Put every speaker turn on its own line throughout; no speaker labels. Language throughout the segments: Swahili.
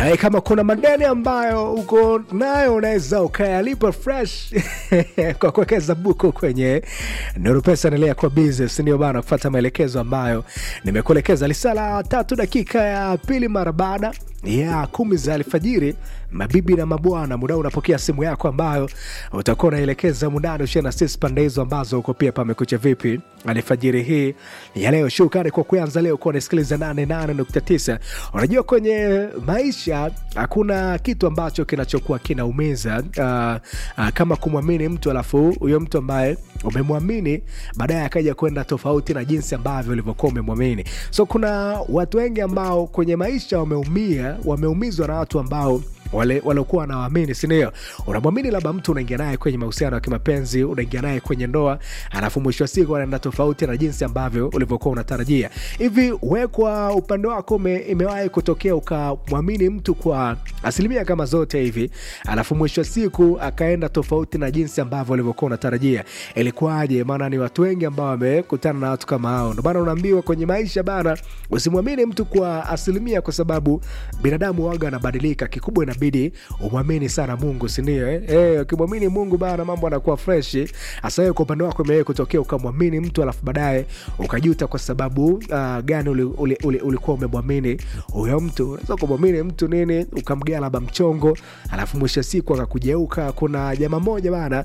naye kama kuna madeni ambayo uko nayo unaweza ukayalipa fresh kwa kuwekeza buku kwenye Nuru Pesa. Endelea kwa business, ndio bana, kufuata maelekezo ambayo nimekuelekeza. Lisala tatu dakika ya pili mara baada ya kumi za alfajiri. Mabibi na mabwana, muda unapokea simu yako ambayo utakuwa unaelekeza mundani ushia na sisi pande hizo ambazo uko pia pamekucha vipi alfajiri hii ya leo. Shukrani kwa kuanza leo kuwa unasikiliza 88.9. Unajua kwenye maisha hakuna kitu ambacho kinachokuwa kinaumiza uh, uh, kama kumwamini mtu alafu huyo mtu ambaye umemwamini baadaye akaja kwenda tofauti na jinsi ambavyo ulivyokuwa umemwamini. So kuna watu wengi ambao kwenye maisha wameumia, wameumizwa na watu ambao wale waliokuwa wanawaamini, sindio? Unamwamini labda mtu, unaingia naye kwenye mahusiano ya kimapenzi, unaingia naye kwenye ndoa, alafu mwisho wa siku anaenda tofauti na jinsi ambavyo ulivyokuwa unatarajia. Hivi we kwa upande wako ume, imewahi kutokea ukamwamini mtu kwa asilimia kama zote hivi, alafu mwisho wa siku akaenda tofauti na jinsi ambavyo ulivyokuwa unatarajia? Ilikuwaje? Maana ni watu wengi ambao wamekutana na watu kama hao. Ndo maana unaambiwa kwenye maisha bana, usimwamini mtu kwa asilimia, kwa sababu binadamu waga anabadilika. Kikubwa inabidi umwamini sana Mungu, sindio? Eh, eh, ukimwamini Mungu bana, mambo anakuwa freshi. Hasa wewe kwa upande wako imewahi kutokea ukamwamini mtu alafu baadaye ukajuta kwa sababu uh, gani ulikuwa uli, uli, uli umemwamini huyo mtu? Unaweza kumwamini mtu nini, ukamgea labda mchongo, alafu mwisho wa siku akakujeuka. Kuna jamaa moja bana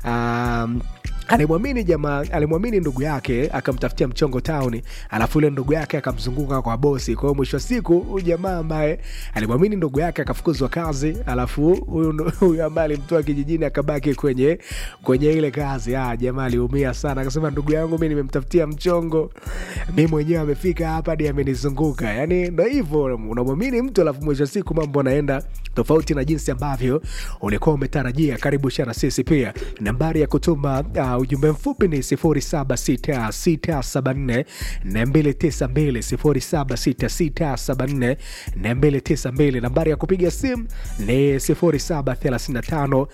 um, alimwamini jamaa alimwamini ndugu yake akamtafutia mchongo tauni, alafu yule ndugu yake akamzunguka kwa bosi. Kwa hiyo mwisho wa siku huyu jamaa ambaye alimwamini ndugu yake akafukuzwa kazi, alafu huyu huyu ambaye alimtoa kijijini akabaki kwenye kwenye ile kazi. Ah, jamaa aliumia sana, akasema ndugu yangu mi nimemtafutia mchongo, mi mwenyewe amefika hapa hadi amenizunguka. Yani ndo hivyo, unamwamini mtu alafu mwisho wa siku mambo anaenda tofauti na jinsi ambavyo ulikuwa umetarajia. Karibu shana sisi pia, nambari ya kutuma uh, ujumbe mfupi ni 076674 292 076674 nambari ya kupiga simu ni 0735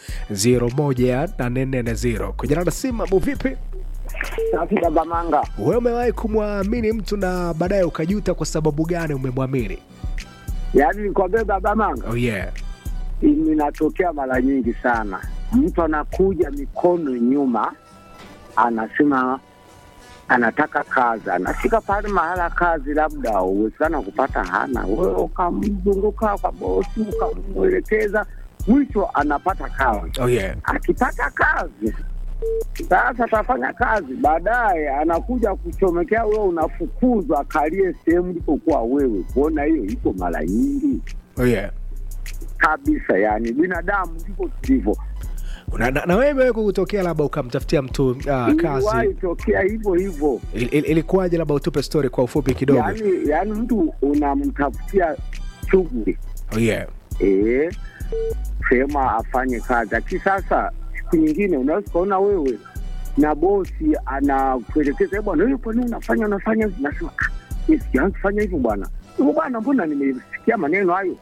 01840 kujana na simu. Mambo vipi?
Safi baba Manga.
Wewe umewahi kumwamini mtu na baadaye ukajuta kwa sababu gani umemwamini?
Yaani nikwambie baba Manga,
Oh yeah.
inatokea mara nyingi sana. Mtu anakuja mikono nyuma, anasema anataka kazi, anafika pale mahala kazi, labda uwezekana kupata hana, wewe ukamzunguka kwa bosi, ukamwelekeza, mwisho anapata kazi.
Oh yeah.
Akipata kazi sasa atafanya kazi, baadaye anakuja kuchomekea wewe, unafukuzwa, akalie sehemu ilipokuwa wewe. Kuona hiyo iko mara nyingi
Oh yeah.
kabisa, yani binadamu ndivyo tulivyo.
Na, na, na wewe imewahi kutokea labda ukamtafutia mtu uh,
Iliwahi
kazi
tokea hivyo hivyo,
Il- il- ilikuwaje? Labda utupe story kwa ufupi kidogo.
yani yani mtu unamtafutia shughuli
Oh yeah.
eh, sema afanye kazi, lakini sasa siku nyingine unaweza ukaona wewe na bosi anakuelekeza "Eh, bwana, wewe kwa nini unafanya unafanya hivi?" Nasema "Ah, mimi sijaanza kufanya hivyo bwana. Hivyo bwana, mbona nimesikia maneno hayo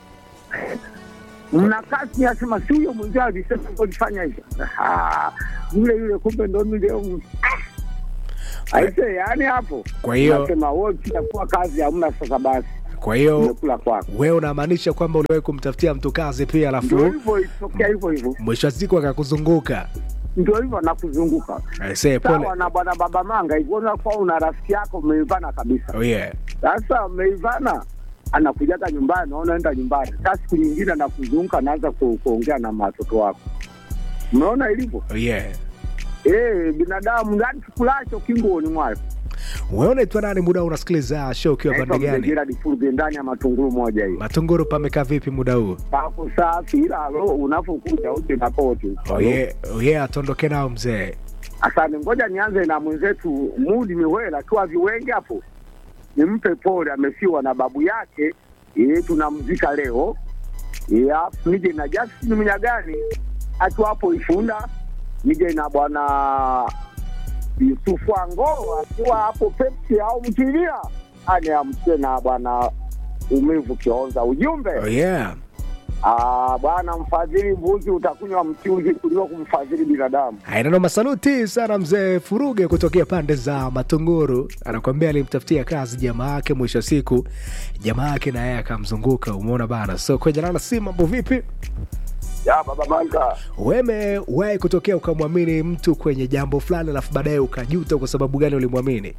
mna kazi, asema si huyo mwenzio alisema ulifanya hivyo. Ah, yule yule, kumbe ndo mimi leo m- Ah! aise, yani hapo
Kwa hiyo
nasema wewe kitakuwa kazi hamna, sasa basi
kwa hiyo
umekula kwako.
wewe unamaanisha kwamba uliwahi kumtafutia mtu kazi pia,
Ndio
alafu
hivyo itokea hivyo hivyo,
mwisho wa siku akakuzunguka?
ndio hivyo nakuzunguka
Aisee, pole.
sawa na bwana baba Manga hivyo, unakuwa una rafiki yako mmeivana kabisa.
Oh yeah.
Sasa mmeivana, anakujaga nyumbani, unaenda nyumbani, sasa siku nyingine anakuzunguka, anaanza ku, kuongea na watoto wako. Mnaona ilivyo
Oh yeah.
eh, binadamu yani kikulacho kingoni mwako.
Wewe unaitwa nani? Muda huu unasikiliza show ukiwa
Naitwa
pande gani?
Mzee Furbe ndani ya matunguru moja hiyo
Matunguru pamekaa vipi muda huu?
pako safi, ila lo unapokuja uje na koti.
Oh yeah. Oh yeah, atondoke nao mzee.
Asante, ngoja nianze na mwenzetu Mudi Miwela akiwa viwenge hapo, nimpe pole, amefiwa na babu yake e, tunamzika leo e, afu nije na Justin Mnyagani akiwa hapo Ifunda, nije na bwana Yusufu Angolo akiwa hapo Pepsi au Mtilia, ane amsie na bwana Umivu Kionza. Ujumbe
Oh yeah.
Ah, bwana mfadhili mbuzi utakunywa mchuzi kuliko kumfadhili binadamu.
Ainano masaluti sana mzee Furuge kutokea pande za Matunguru, anakwambia alimtafutia kazi jamaa yake, mwisho wa siku jamaa yake na yeye akamzunguka. Umeona bana, so kwenye nana si mambo vipi?
Ya baba Manga,
Weme wahi kutokea ukamwamini mtu kwenye jambo fulani, alafu baadaye ukajuta kwa sababu gani ulimwamini?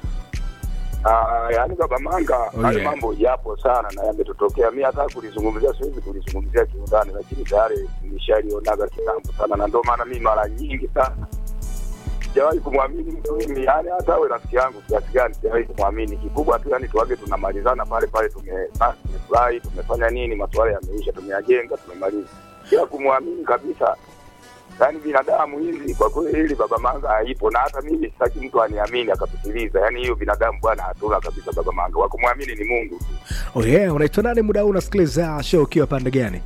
ah, yaani baba Manga,
Oh,
hayo
yeah.
mambo yapo sana na yametutokea. Mi hata kulizungumzia siwezi kulizungumzia kiundani, lakini tayari nishalionaga kitambo sana, na ndio maana mi mara nyingi sana sijawahi kumwamini mtu mimi, yaani hata awe rafiki yangu kiasi gani, sijawahi kumwamini. Kikubwa tu yani tuage tunamalizana pale pale, tume- basi tumefurahi, tumefanya nini, masuala yameisha, tumeyajenga, tumemaliza, bila kumwamini kabisa. Yaani binadamu hizi kwa kweli, hili baba Manga haipo, na hata mimi sitaki mtu aniamini akapitiliza. Yaani hiyo binadamu bwana, hatuna kabisa baba Manga, wa kumwamini ni Mungu tu.
Oh yeah, unaitwa nani muda huu unasikiliza show ukiwa pande gani?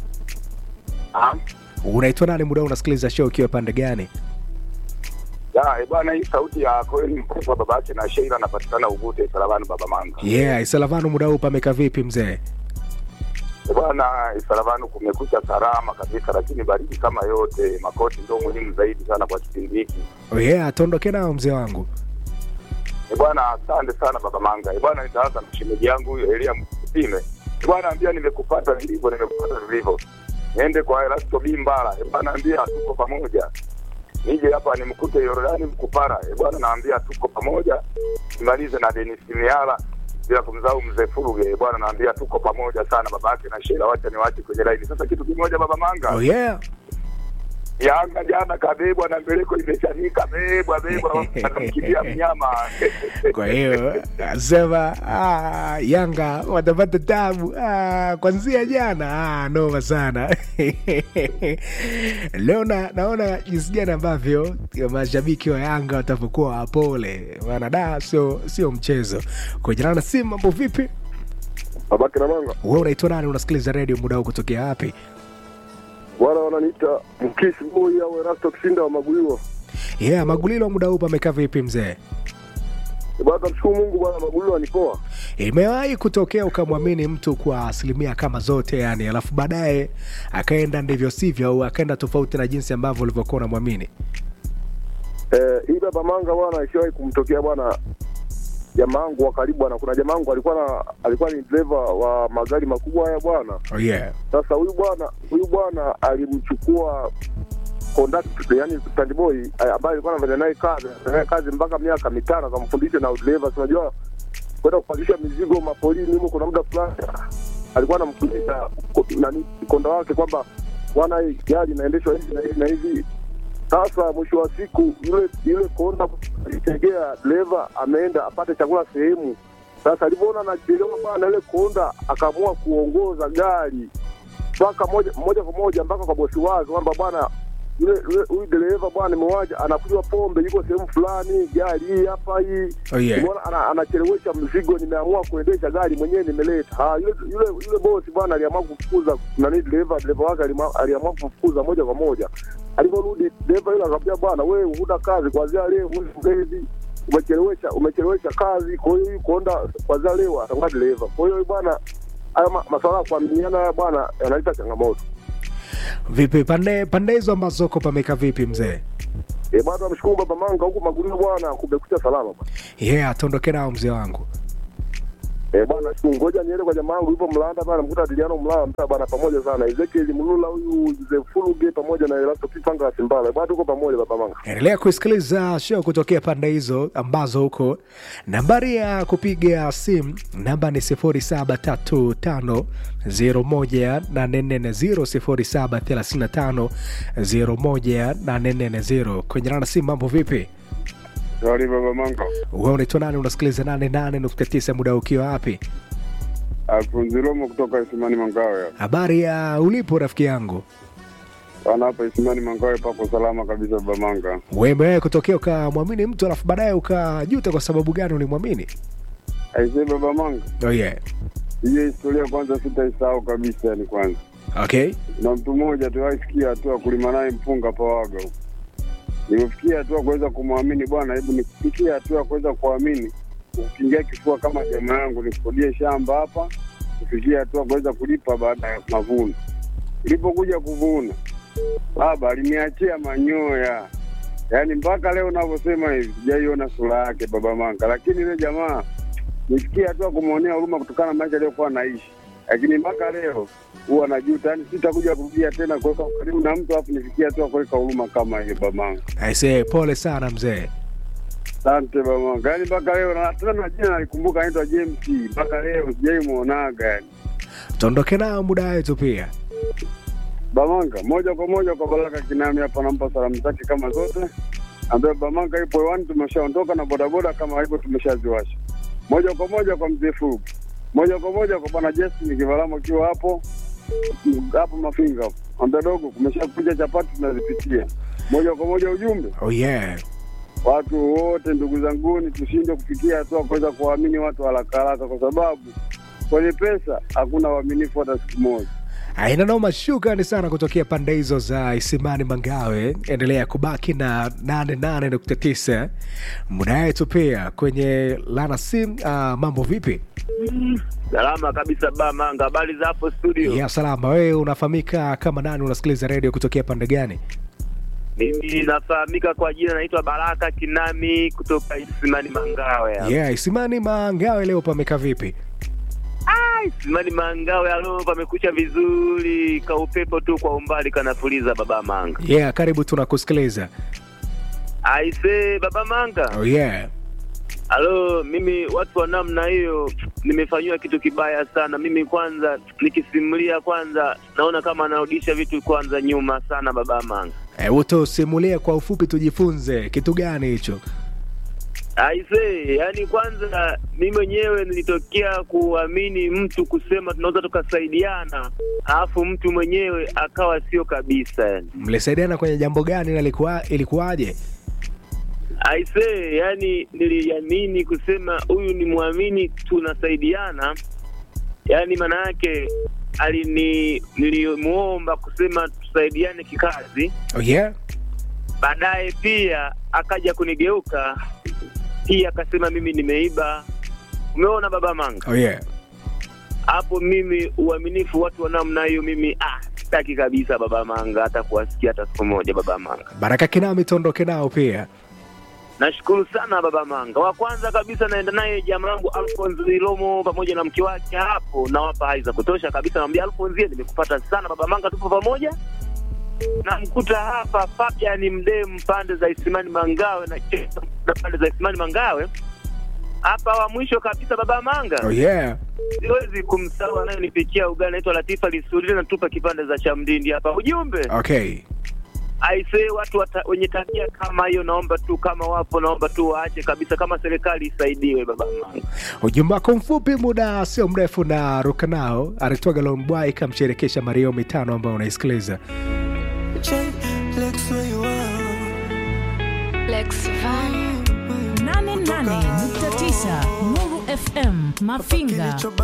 Ah,
Unaitwa nani muda huu unasikiliza show ukiwa pande gani?
ya eh, bwana, hii sauti ya kweli mkubwa baba yake na Sheila anapatikana Ugute Salavani baba Manga.
Yeah, Isalavanu muda huu pameka vipi mzee?
Eh, Bwana Salavani kumekucha salama kabisa, lakini baridi kama yote. Makoti ndio muhimu zaidi sana kwa kipindi hiki.
Oh yeah, tuondoke nao mzee wangu.
Eh, bwana asante sana baba Manga. Eh, bwana nitaanza na shemeji yangu huyo Elia Msime. Eh, bwana ambia nimekupata vilivyo, nimekupata vilivyo. Niende kwa Erasto Bimbala. Eh, bwana ambia tuko pamoja. Nije hapa nimkute Yordani Mkupara. Eh, bwana naambia tuko pamoja. Nimalize na Denis Miala bila kumzau mzee Furuge. Eh, bwana naambia tuko pamoja sana babake na Sheila, wacha niwache kwenye laini. Sasa kitu kimoja baba Manga.
Oh yeah.
Yanga jana kabebwa na mbeleko imeshanika bebwa bebwa akamkimbia mnyama.
Kwa hiyo nasema ah, Yanga watapata tabu ah, kwanzia jana ah, noma sana leo na, naona jinsi gani ambavyo mashabiki wa Yanga watavyokuwa wapole, maana da sio sio mchezo. Kujana na simu, mambo vipi?
Babake na Manga
Wewe unaitwa nani? Unasikiliza redio muda huu kutokea wapi?
bwana, wananiita mkisi boy au Erasto Kisinda wa Maguliwa.
Yeah, Magulilo, muda huu pamekaa vipi mzee?
Bwana, tamshukuru Mungu bwana, Maguliwa ni poa.
Imewahi kutokea ukamwamini mtu kwa asilimia kama zote yani, alafu baadaye akaenda ndivyo sivyo, au akaenda tofauti na jinsi ambavyo ulivyokuwa unamwamini?
Eh, hii baba Manga bwana, ishawahi kumtokea bwana jamaa wangu wa karibu bwana. Kuna jamaa wangu alikuwa na alikuwa ni dereva wa magari makubwa haya bwana.
Oh yeah.
Sasa huyu bwana huyu bwana alimchukua conductor, yani stand boy eh, ambaye alikuwa anafanya naye kazi anafanya naye kazi mpaka miaka mitano, akamfundisha na udereva. Si Unajua kwenda kupandisha mizigo mapolini huko, kuna muda fulani alikuwa anamfundisha ko- nani konda wake kwamba bwana, hii gari inaendeshwa hivi na hivi na hivi. Sasa mwisho wa siku yule yule konda alitegea dereva ameenda apate chakula sehemu. Sasa alivyoona anachelewa bana, yule konda akaamua kuongoza gari mpaka moja moja kwa moja mpaka kwa bosi wake kwamba bwana yule yule- huyu dereva bwana nimewaja anakunywa pombe, yuko sehemu fulani, gari hii hapa hii
Oh yeah.
Nimeona ana, anachelewesha mzigo, nimeamua kuendesha gari mwenyewe nimeleta. Ah, yule yule yule bosi bwana aliamua kufukuza nani dereva dereva wake alima- aliamua kufukuza moja kwa moja. Aliporudi dereva yule akamwambia, bwana wewe huna kazi kuanzia leo, wewe mgezi umechelewesha umechelewesha kazi, kwa hiyo huyu konda kuanzia leo atakuwa dereva. Kwa hiyo bwana, haya ma- masuala ya kuaminiana haya bwana yanaleta changamoto.
Vipi pande pande hizo ambazo uko pameka vipi mzee?
Eh, bwana namshukuru baba Manga huku Magulio bwana, kumekucha salama bwana.
Yeah, tuondoke nao mzee wangu.
Eh, bwana shukuru, ngoja niende kwa jamaa wangu yupo Mlanda bana, mkuta Adiliano Mlanda mtaa bana, pamoja sana Ezekiel Mulula huyu Mzee Fuluge pamoja na Elasto Kipanga wa Simbala bwana, tuko pamoja baba Manga.
Endelea kusikiliza show kutokea pande hizo ambazo huko. Nambari ya kupiga simu namba ni 0735018440 0735018440. Kwenye nana simu, mambo vipi?
Sorry baba Manga.
Wewe unaitwa nani? Unasikiliza 88.9 muda ukiwa wapi?
Alfonso Romo kutoka Isimani Mangawe. hapa.
Habari ya ulipo rafiki yangu?
Bwana hapa Isimani Mangawe pako salama kabisa baba Manga.
Wewe kutokea ukamwamini mtu alafu baadaye ukajuta kwa sababu gani ulimwamini?
Aisee baba Manga.
Oh yeah.
Hiyo historia kwanza sitaisahau kabisa yani kwanza.
Okay.
Na mtu mmoja tuwaisikia hatua kulima naye mpunga pawaga huko. Nimefikia hatua kuweza kumwamini bwana, hebu nikufikia hatua kuweza kuamini. Ukiingia kifua kama jamaa yangu nikodie shamba hapa
kufikia hatua kuweza kulipa baada ya mavuno. Ilipokuja kuvuna, baba aliniachia manyoya, yaani mpaka leo unavyosema hivi sijaiona sura yake baba Manga, lakini yule jamaa nifikia hatua kumwonea huruma kutokana na maisha aliyokuwa anaishi, lakini mpaka leo huwa najuta, yaani sitakuja kurudia tena kuweka ukaribu na mtu alafu nifikia hatua kuweka huruma kama hiyo baba Manga.
aisee pole sana mzee
Asante baba, yaani mpaka leo na tena na jina nalikumbuka, anaitwa James, mpaka leo sijai muonaga yani.
tuondoke nao muda wetu pia
Bamanga moja kwa moja kwa Baraka Kinami hapa, nampa salamu zake kama zote, ambaye Bamanga ipo hewani, tumeshaondoka na bodaboda kama hivyo tumeshaziwasha. Moja kwa moja kwa mzee Fugu, moja kwa moja kwa bwana Justin Kivalamo akiwa hapo hapo Mafinga hapo, ambaye dogo kumeshakuja chapati tunazipitia moja kwa moja. Ujumbe
oh yeah
watu wote, ndugu zanguni, tushinde kufikia hatua kuweza kuwaamini watu haraka haraka, kwa sababu kwenye pesa hakuna uaminifu hata siku moja.
aina noma shukrani sana kutokea pande hizo za isimani mangawe endelea kubaki na 88.9 muda wetu pia kwenye lana sim uh, mambo vipi
Salama kabisa ba Manga, habari za hapo studio?
ya salama wewe unafahamika kama nani unasikiliza redio kutokea pande gani
Mimi nafahamika kwa jina naitwa Baraka Kinami kutoka Isimani Mangawe. hapa.
yeah isimani mangawe leo pameka vipi
Isimani Mangawe, alo pamekucha vizuri, kaupepo tu kwa umbali kanapuliza baba Manga.
yeah karibu tunakusikiliza
Aise baba Manga,
oh yeah
alo mimi watu wa namna hiyo nimefanyiwa kitu kibaya sana. Mimi kwanza nikisimulia kwanza naona kama anarudisha vitu kwanza nyuma sana baba Manga.
hebu tusimulie kwa ufupi tujifunze kitu gani hicho
Aise, yani kwanza mi mwenyewe nilitokea kuamini mtu kusema tunaweza tukasaidiana, alafu mtu mwenyewe akawa sio kabisa yani.
mlisaidiana kwenye jambo gani na ilikuwa ilikuwaje
Aise, yani niliamini kusema huyu ni mwamini, tunasaidiana. Yani maana yake alini nilimuomba kusema tusaidiane kikazi,
oh yeah
baadaye pia akaja kunigeuka pia akasema mimi nimeiba. Umeona baba Manga?
oh yeah
hapo mimi uaminifu watu wa namna hiyo mimi ah sitaki kabisa baba manga hata kuwasikia hata siku moja baba manga
baraka kinami tuondoke nao pia
nashukuru sana baba manga wa kwanza kabisa naenda naye jamaa yangu alfonso ilomo pamoja na mke wake hapo nawapa hai za kutosha kabisa namwambia alfonsie nimekupata sana baba manga tupo pamoja namkuta hapa fabian mdemu pande za isimani mangawe na Chesa na pande za isimani mangawe hapa wa mwisho kabisa baba manga
oh yeah
siwezi kumsahau anayenipikia ugali naitwa Latifa Lisuri natupa kipande za cha mdindi hapa. Ujumbe
okay
aisee, watu wata, wenye tabia kama hiyo, naomba tu kama wapo, naomba tu waache kabisa, kama serikali isaidiwe baba manga.
ujumbe wako mfupi muda sio mrefu na ruka nao aritwaga lombwai ikamsherekesha mario mitano ambao unaisikiliza
Lex where you are.
Lex Van.
88.9 Nuru FM Mafinga.